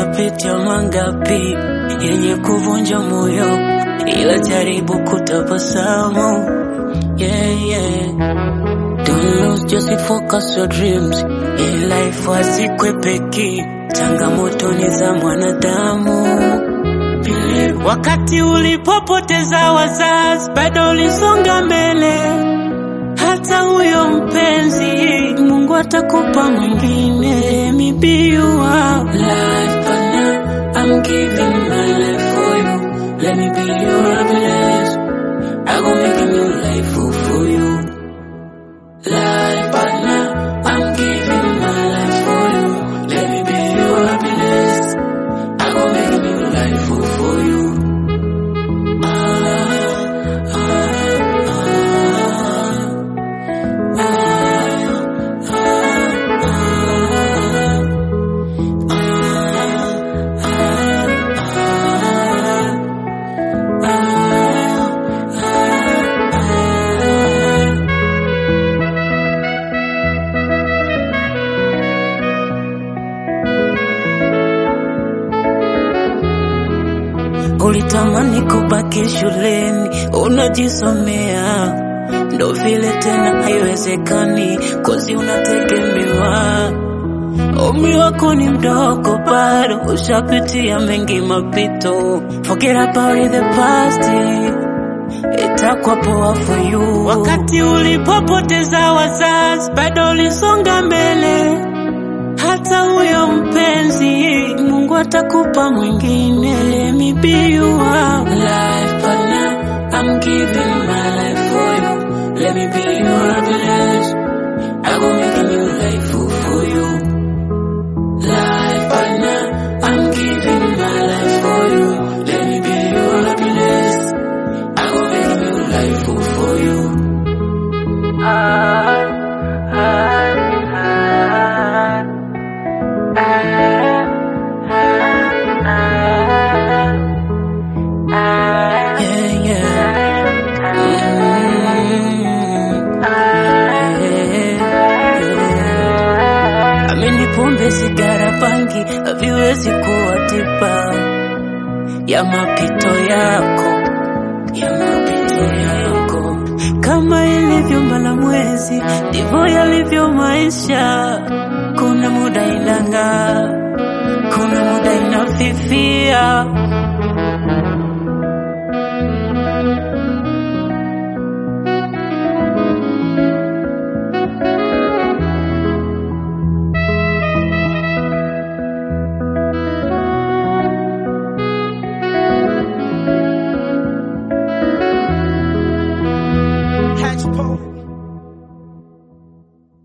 Nishapitia mangapi yenye kuvunja moyo, ila jaribu kutabasamu. Yeah, yeah. Don't lose, just focus your dreams. In life wasikwepeki, changamoto ni za mwanadamu. Believe. Wakati ulipopoteza wazazi, bado ulisonga mbele. Hata huyo mpenzi, Mungu atakupa mwingine. Let me be your life partner. I'm giving my life for you. Let me be your happiness. I go make a new life for for you. Life partner, I'm giving my life for you. Let me be your happiness. I go make a new life for for you. Ah, ah, ah, ah, Ulitamani kubaki shuleni unajisomea, ndo vile tena haiwezekani, kozi unategemewa. Umri wako ni mdogo bado, ushapitia mengi mapito. Forget about the past, itakuwa poa for you. Wakati ulipopoteza wazazi, bado ulisonga mbele hata huyo mpenzi Mungu atakupa mwingine. Let me be your life partner. I'm giving my life for you. Let me be your happiness. I go make a new life for, for you. Life partner. I'm giving my life for you. Let me be your happiness. I go make a new life for, for you. Ah, ah, ah. Yeah, yeah. Mm. Yeah, yeah. Amini pombe, sigara, bangi haviwezi kuwa tiba ya mapito yako, ya mapito yako. Kama ilivyo mbala mwezi, ndivyo yalivyo maisha. Kuna muda inang'aa, kuna muda inafifia.